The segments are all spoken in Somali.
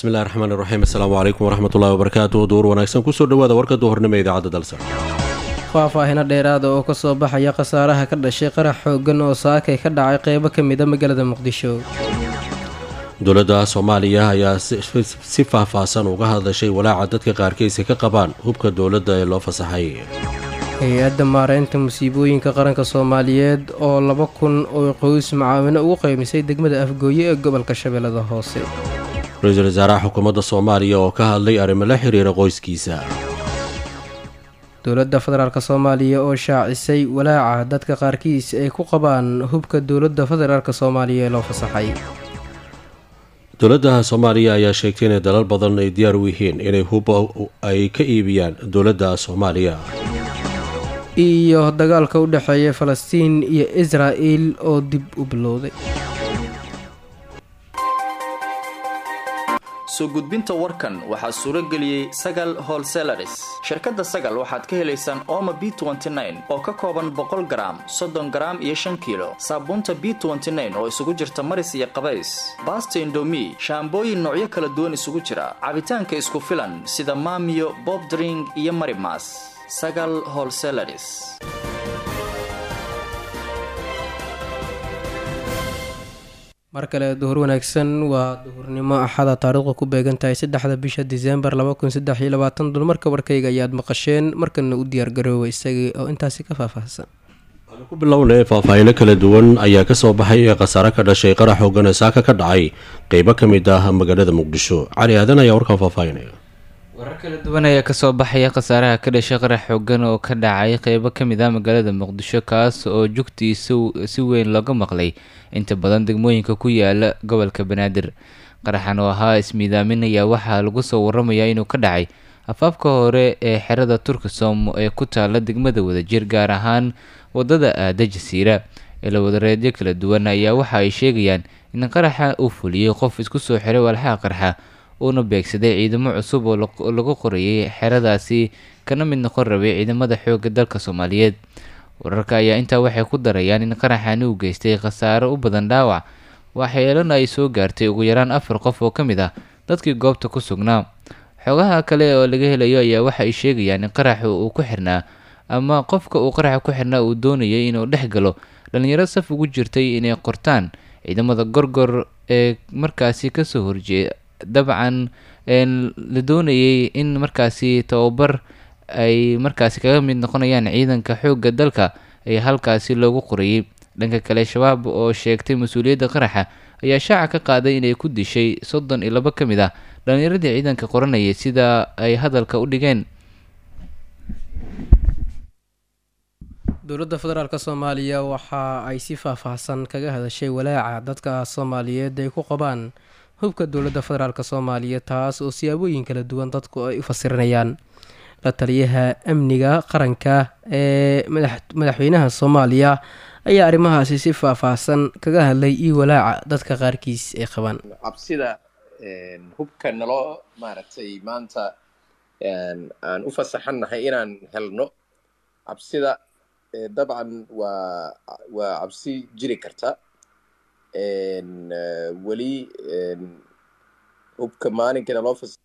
bismillahi raxmaan iraxiim assalaamu calaykum waraxmatullahi wabarakaatu duur wanaagsan kusoo dhawaada warka duhurnimo idaacadda dalsan faahfaahino dheeraada oo kasoo baxaya khasaaraha ka dhashay qarax xoogan oo saakay ka dhacay qeybo ka mida magaalada muqdisho dowladda soomaaliya ayaa si faahfaahsan uga hadashay walaaca dadka qaarkiisa ka qabaan hubka dowladda ee loo fasaxay hay-adda maareynta musiibooyinka qaranka soomaaliyeed oo laba kun oo qoys macaawino ugu qeymisay degmada afgooye ee gobolka shabeellada hoose ra-iisul wasaaraha xukuumadda soomaaliya oo ka hadlay arrimo la xiriira qoyskiisa dowladda federaalk soomaaliya oo shaacisay walaaca dadka qaarkiis ay ku qabaan hubka dowladda federaalk soomaaliya ee loo fasaxay dowladda soomaaliya ayaa sheegtay inay dalal badan ay diyaar u yihiin inay hub ay ka iibiyaan dowladda soomaaliya iyo dagaalka u dhexeeya falastiin iyo israa'il oo dib u bilowday soo gudbinta warkan waxaa suuro geliyey sagal holselaris shirkadda sagal waxaad ka helaysaan ooma b oo ka kooban boqol garaam soddon garaam iyo shan kiilo saabuunta b oo isugu jirta maris iyo qabays baasta indomi shaambooyin noocyo kala duwan isugu jira cabitaanka isku filan sida maamiyo bobdring iyo marimas sagal holselaris mar kale duhur wanaagsan waa duhurnimo axada taariikhdu ku beegan tahay saddexda bisha diseembar laba kun saddex iyo labaatan dulmarka warkayga ayaad maqasheen markana u diyaargaroowa isagii oo intaasi ka faahfaahsan waxaanu ku bilownay faahfaahino kala duwan ayaa kasoo baxay ee khasaare ka dhashay qarax xoogan ee saaka ka dhacay qeybo ka mid ah magaalada muqdisho cali aadan ayaa warkaan faahfaahinaya warar kala duwan ayaa kasoo baxaya khasaaraha ka dhashay qarax xoogan oo ka dhacay qeybo ka mid ah magaalada muqdisho kaas oo jugtiisa si weyn looga maqlay inta badan degmooyinka ku yaala gobolka banaadir qaraxan oo ahaa ismiidaamin ayaa waxaa lagu soo waramayaa inuu ka dhacay afaafka hore ee xerada turkisom ee ku taala degmada wadajir gaar ahaan wadada aada jasiira ilawadareedyo kala duwan ayaa waxa ay sheegayaan in qaraxa uu fuliyey qof isku soo xiray walxaha qarxa uuna beegsaday ciidamo cusub oo lagu qorayay xeradaasi kana mid noqon rabay ciidamada xoogga dalka soomaaliyeed wararka ayaa intaa waxay ku darayaan in qaraxani uu geystay khasaaro u badan dhaawac waxyeelana ay soo gaartay ugu yaraan afar qof oo ka mid ah dadkii goobta ku sugnaa xogaha kale oo laga helayo ayaa waxa ay sheegayaan in qaraxa uu ku xirnaa ama qofka uu qaraxa ku xirnaa uu doonayay inuu dhex galo dhalinyaro saf ugu jirtay inay qortaan ciidamada gorgor ee markaasi kasoo horjeeda dabcan la doonayay in markaasi tababar ay markaasi kaga mid noqonayaan ciidanka xoogga dalka ee halkaasi loogu qorayay dhanka kale shabaab oo sheegtay mas-uuliyadda qaraxa ayaa shaaca ka qaaday inay ku dishay soddon iyo labo ka mid ah dhallinyaradii ciidanka qoranayay sida ay hadalka u dhigeen dowladda federaalk soomaaliya waxa ay si faahfaahsan kaga hadashay walaaca dadka soomaaliyeed ay ku qabaan hubka dowladda federaalk soomaaliya taas oo siyaabooyin kala duwan dadku ay u fasirinayaan la taliyaha amniga qaranka ee madaxweynaha soomaaliya ayaa arrimahaasi si faahfaahsan kaga hadlay iyo walaaca dadka qaarkiis ay qabaan cabsida hubka naloo maaragtay maanta aan u fasaxannahay inaan helno cabsida dabcan waa waa cabsi jiri karta weli hubka maalinkana loo fas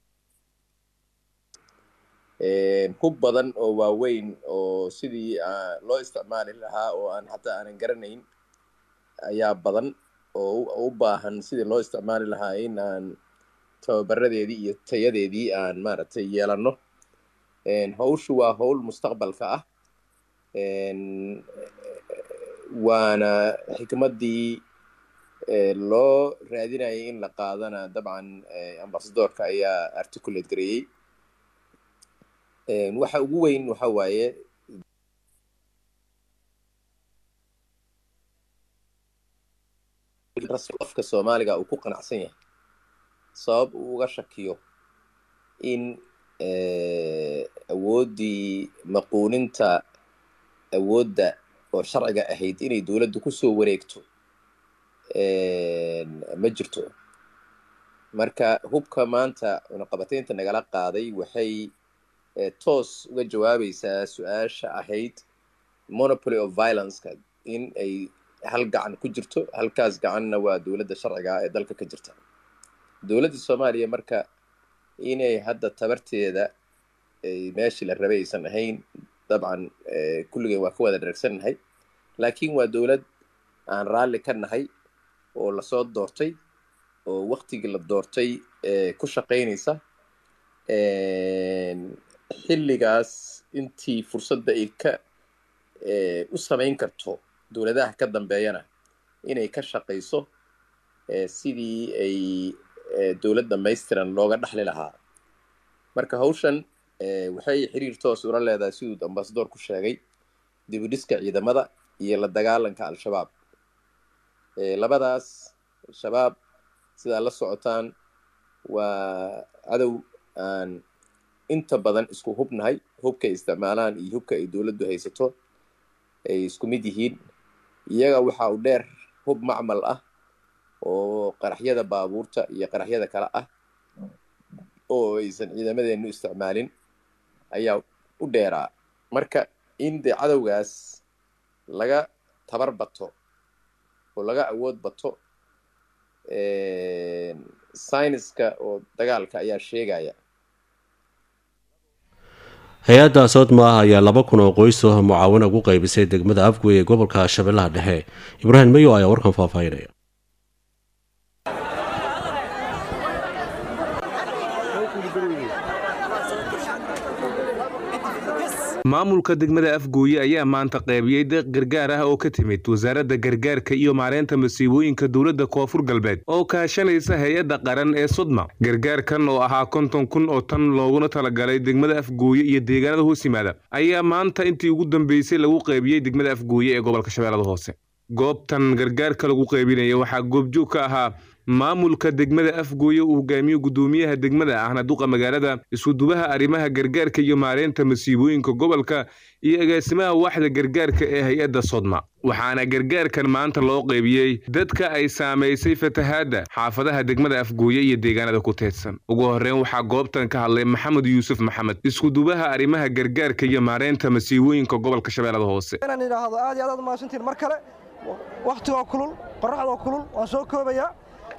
hub badan oo waaweyn oo sidii loo isticmaali lahaa oo aan xataa aanan garanayn ayaa badan oo u baahan sidii loo isticmaali lahaa in aan tababaradeedii iyo tayadeedii aan maaragtay yeelanno hawshu waa howl mustaqbalka ah waana xikmaddii loo raadinayay in la qaadana dabcan ambasadorka ayaa articulate gareeyey waxa ugu weyn waxa waaye qofka soomaaliga uu ku qanacsan yahay sabab uu uga shakiyo in awooddii maquuninta awoodda oo sharciga ahayd inay dowladdu kusoo wareegto ma jirto marka hubka maanta cunaqabataynta nagala qaaday waxay toos uga jawaabaysaa su-aasha ahayd monopoly of violenceka in ay hal gacan ku jirto halkaas gacanna waa dowladda sharciga ee dalka ka jirta dowladda soomaaliya marka inay hadda tabarteeda ay meeshii la rabay aysan ahayn dabcan kulligeen waa ka wada dharagsannahay laakiin waa dowlad aan raalli ka nahay oo lasoo doortay oo waktigii la doortay ku shaqaynaysa xilligaas intii fursadda ay ka u samayn karto dowladaha ka dambeeyana inay ka shaqayso sidii ay dowlad dhamaystiran looga dhaxli lahaa marka hawshan waxay xiriir toos ula leedahay siduu ambasador ku sheegay dibudhiska ciidamada iyo la dagaalanka al-shabaab labadaas al-shabaab sidaa la socotaan waa cadow aan inta badan isku hubnahay hubka ay isticmaalaan iyo hubka ay dowladdu haysato ay isku mid yihiin iyaga waxa uu dheer hub macmal ah oo qaraxyada baabuurta iyo qaraxyada kale ah oo aysan ciidamadeenu isticmaalin ayaa u dheeraa marka in dee cadowgaas laga tabar bato oo laga awood bato syniska oo dagaalka ayaa sheegaya hay-adda soodma ah ayaa laba kun oo qoys oo mucaawin ugu qaybisay degmada afgwey ee gobolka shabeellaha dhexe ibraahim mayo ayaa warkan faahfaahinaya maamulka degmada afgooye ayaa maanta qaybiyey deeq gargaar ah oo ka timid wasaaradda gargaarka iyo maareynta masiibooyinka dowladda koonfur galbeed oo kaashanaysa hay-adda qaran ee sodma gargaarkan oo ahaa konton kun oo tan looguna talagalay degmada afgooye iyo deegaanada hoos yimaada ayaa maanta intii ugu dambeysay lagu qaybiyey degmada afgooye ee gobolka shabeellada hoose goobtan gargaarka lagu qaybinaya waxaa goobjoog ka ahaa maamulka degmada afgooye uu hogaamiyo guddoomiyaha degmada ahna duqa magaalada isudubaha arrimaha gargaarka iyo maareynta masiibooyinka gobolka iyo agaasimaha waaxda gargaarka ee hay-adda sodma waxaana gargaarkan maanta loo qaybiyey dadka ay saamaysay fatahaadda xaafadaha degmada afgooye iyo deegaanada ku teedsan ugu horreyn waxaa goobtan ka hadlay maxamed yuusuf maxamed iskudubaha arrimaha gargaarka iyo maareynta masiibooyinka gobolka shabeellada hoose inaan idhaahdo aad iyo aad aad mahadsantiin mar kale wakhtigoo kulul qorraxdoo kulul waan soo koobayaa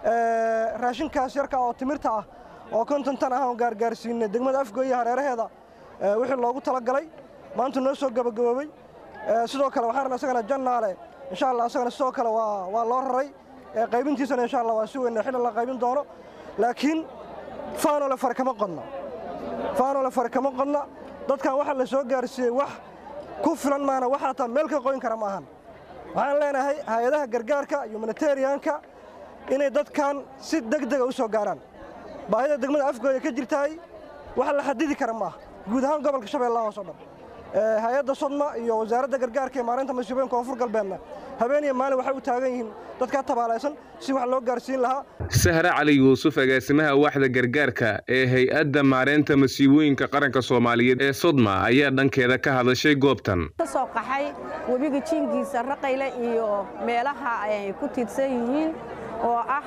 raashinkaas yarka oo timirta ah oo konton tan ah oon gaargaarsiinay degmada afgooye hareeraheeda wixii loogu talagalay maanta noo soo gabagaboobey sidoo kale waxaan rabnaa isagana jannaale insha allah isagana sidoo kale waa waa loo raray qaybintiisana insha allah waa si weyn xilli la qaybin doono laakiin faanole fare kama qodna faanole fare kama qodna dadkan waxa la soo gaarsiiyey wax ku filan maana wax hataa meel ka qoyn kara ma ahan waxaan leenahay hay-adaha gargaarka humanitarianka inay dadkan si degdega u soo gaaraan baahida degmada afgooya ka jirtaay wax la xadidi kara maaha guud ahaan gobolka shabeellaha hoos o dhan hay-adda sodma iyo wasaaradda gargaarka ee maareynta masiibooyinka koonfur galbeedna habeen iyo maalin waxay u taagan yihiin dadkaa tabaalaysan si wax loo gaarsiin lahaa sahre cali yuusuf agaasimaha waaxda gargaarka ee hay-adda maareynta masiibooyinka qaranka soomaaliyeed ee sodma ayaa dhankeeda ka hadashay goobtan ka soo qaxay webiga jiinkiisa raqayle iyo meelaha ay ku tiidsan yihiin oo ah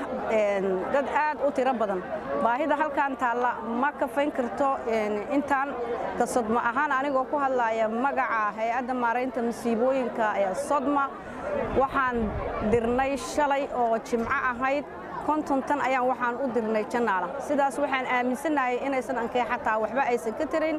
dad aad u tiro badan baahida halkan taalla ma kafayn karto intaan ka sodma ahaan anigoo ku hadlaya magaca hay-adda maaraynta masiibooyinka ee sodma waxaan dirnay shalay oo jimco ahayd konton tan ayaan waxaan u dirnay jannaala sidaas waxaan aaminsannahay inaysan ankee xataa waxba aysan ka tarayn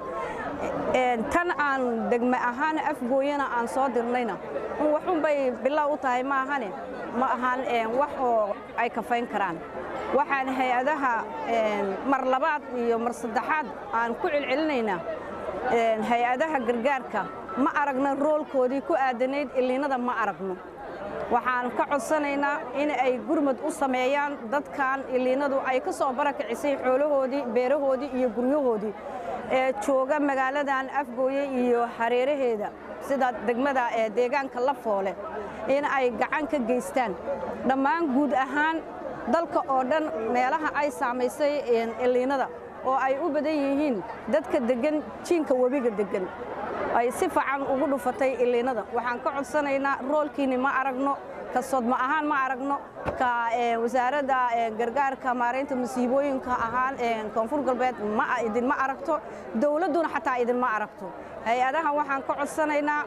tan aan degme ahaan afgooyana aan soo dirnayna waxunbay bilow u tahay ma ahane ma ahaan wax oo ay kafayn karaan waxaan hay-adaha mar labaad iyo mar saddexaad aan ku celcelinaynaa hay-adaha gargaarka ma aragno roolkoodii ku aadanayd illiinada ma aragno waxaan ka codsanaynaa in ay gurmad u sameeyaan dadkan illiinadu ay ka soo barakicisay xoolahoodii beerahoodii iyo guryahoodii ee jooga magaaladan afgooye iyo hareeraheeda sida degmada ee deegaanka la foole in ay gacan ka geystaan dhammaan guud ahaan dalka oo dhan meelaha ay saamaysay illiinada oo ay u badan yihiin dadka deggan jiinka webiga deggan ay si fiican ugu dhufatay illiinada waxaan ka codsanaynaa roolkiinni ma aragno ka sodma ahaan ma aragno ka wasaaradda gargaarka maaraynta masiibooyinka ahaan koonfur galbeed ma idinma aragto dowladduna xataa idinma aragto hay-adaha waxaan ka codsanaynaa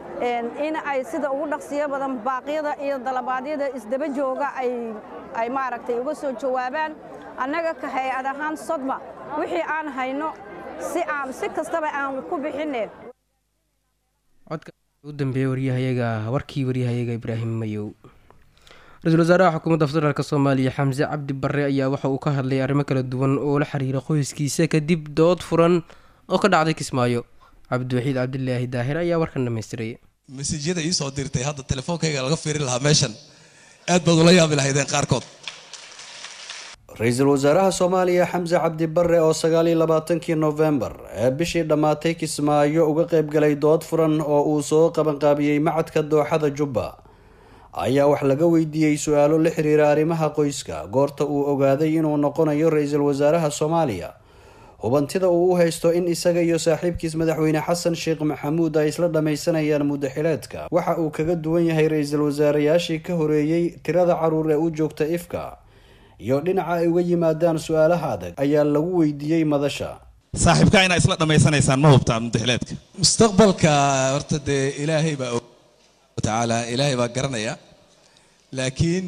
in ay sida ugu dhaqsiyo badan baaqyada iyo dalabaadyada isdaba jooga ay maaragtay uga soo jawaabaan annaga ka hay-ad ahaan sodma wixii aan hayno si aan si kastaba aan ku bixinne codka u dambeeyey waryahayaga warkii waryahayaga ibraahim mayow ra-iisul wasaaraha xukuumadda federaalk soomaaliya xamse cabdi barre ayaa waxa uu ka hadlay arrimo kala duwan oo la xiriira qoyskiisa kadib dood furan oo ka dhacday kismaayo cabdiwaxiid cabdilaahi daahir ayaa warkan dhamaystiray mesajyada ii soo dirtay hadda telefoonkayga laga fiiri lahaa meeshan aad baad ula yaabi lahaydeen qaarkood ra-iisul wasaaraha soomaaliya xamse cabdi barre oo sagaal iyo labaatankii nofembar ee bishii dhammaatay kismaayo uga qaybgalay dood furan oo uu soo qabanqaabiyey macadka dooxada jubba ayaa wax laga weydiiyey su-aalo la xiriira arrimaha qoyska goorta uu ogaaday inuu noqonayo ra-iisul wasaaraha soomaaliya hubantida uu u haysto in isaga iyo saaxiibkiis madaxweyne xasan sheekh maxamuud ay isla dhammaysanayaan muddo xileedka waxa uu kaga duwan yahay ra-iisul wasaarayaashii ka horeeyey tirada caruur ee u joogta ifka iyo dhinaca ay uga yimaadaan su-aalaha adag ayaa lagu weydiiyey madasha saaxiibkaa inaa isla dhammaysanaysaan ma hubtaa muddaxileedka mustaqbalka horta dee ilaahay baa og tacaala ilaahay baa garanaya laakiin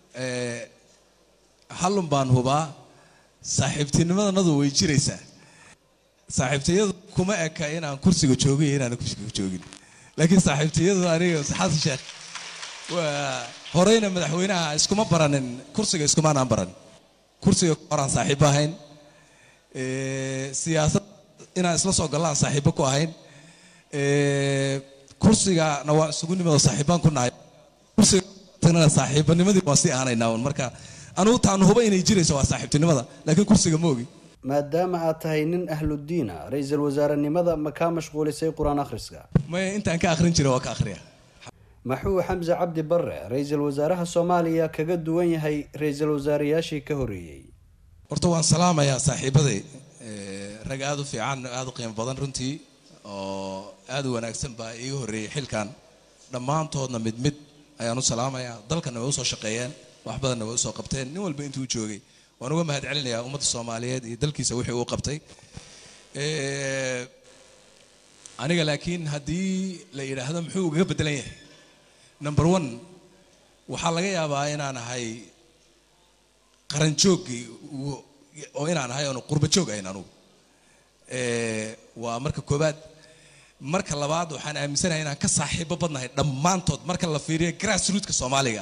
hallun baan hubaa saaxiibtinimadanadu way jiraysaa saaxiibtiyadu kuma eka inaan kursiga joogin iyo inaan kursiga joogin laakiin saaxiibtiyadu aniga xasan sheekh waa horeyna madaxweynaha iskuma baranin kursiga iskumaanaan baran kursiga horaan saaxiibo ahayn siyaasad inaan isla soo gallaan saaxiibo ku ahayn kursigana waa isugu nimado saaxiibaan ku nahay kursiga saaxiibanimadii waan sii aanaynaa un marka anugu taanu huba inay jirayso waa saaxiibtinimada laakiin kursiga ma ogi maadaama aad tahay nin ahludiina ra-iisul wasaarenimada ma kaa mashquulisay qur-aan akhriska maya intaan ka akhrin jiray waa ka akhriya maxuu xamse cabdi barre ra-iisul wasaaraha soomaaliya kaga duwan yahay ra-iisul wasaarayaashii ka horeeyey horta waan salaamayaa saaxiibaday rag aada u fiican aada u qiimo badan runtii oo aada u wanaagsan baa iiga horreeyey xilkan dhammaantoodna mid mid ayaan u salaamayaa dalkana way usoo shaqeeyeen wax badanna way usoo qabteen nin walba intuu joogay waan uga mahad celinayaa ummadda soomaaliyeed iyo dalkiisa wixii uu qabtay aniga laakiin haddii la yidhaahdo muxuu ugaga beddelan yahay number one waxaa laga yaabaa inaan ahay qaranjooggii oo inaan ahay oonu qurba joog ahayn anugu waa marka koowaad marka labaad waxaan aaminsanahay inaan ka saaxiibo badnahay dhammaantood marka la fiiriyo grassrootka soomaaliga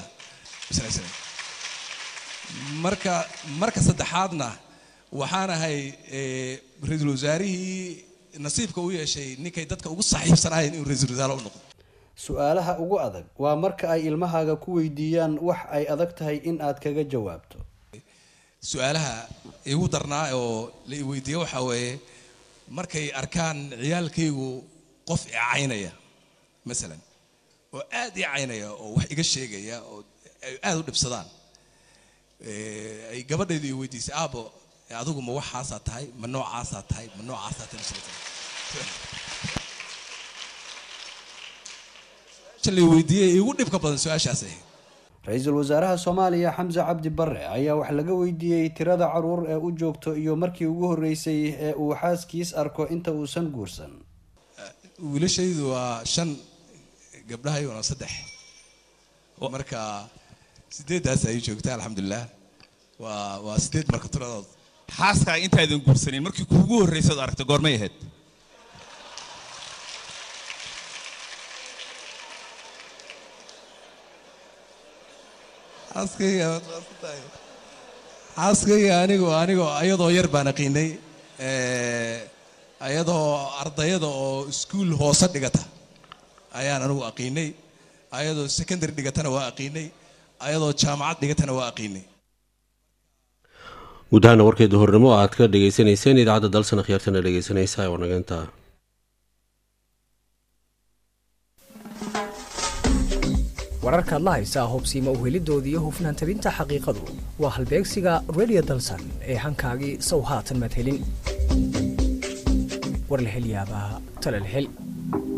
marka marka saddexaadna waxaan ahay ra-iisul wasaarihii nasiibka u yeeshay ninkay dadka ugu saaxiibsanaayeen inuu ra-iisul wasaare u noqdo su-aalaha ugu adag waa marka ay ilmahaaga ku weydiiyaan wax ay adag tahay in aad kaga jawaabto su-aalaha igu darnaa oo la i weydiiye waxaa weeye markay arkaan ciyaalkaygu qof i caynaya masalan oo aad ii caynaya oo wax iga sheegaya oo ay aada u dhibsadaan ay gabadhaydu i weydiisay aabo adigu ma waxaasaa tahay ma noocaasaa tahay ma noocaasaa tahay la weydiiyey igu dhibka badan su-aashaas ahayd ra-iisul wasaaraha soomaaliya xamse cabdi barre ayaa wax laga weydiiyey tirada caruur ee u joogto iyo markii ugu horreysay ee uu xaaskiis arko inta uusan guursan wiilashaydu waa shan gabdhahayguna saddex marka sideeddaas ay joogta alxamdulilah waa waa sideed marka tiradood xaaskaa intaadan guursanin markii kuugu horraysaad aragta goormay ahayd xaaskayga anigu anigoo ayadoo yar baan aqiinay ayadoo ardayada oo iskuul hoose dhigata ayaan anigu aqiinay ayadoo secondary dhigatana waa aqiinay ayadoo jaamacad dhigatana waa aqiinay guud ahaana warkeeda hornimo aad ka dhagaysanayseen idaacadda dalsana khiyaartana dhegaysanaysa oo nageynta wararkaad la haysaa hobsiima uhelidooda iyo hufnaan tabinta xaqiiqadu waa halbeegsiga redio dalsan ee hankaagii sow haatan madhelin war la hel yaabaa talal hel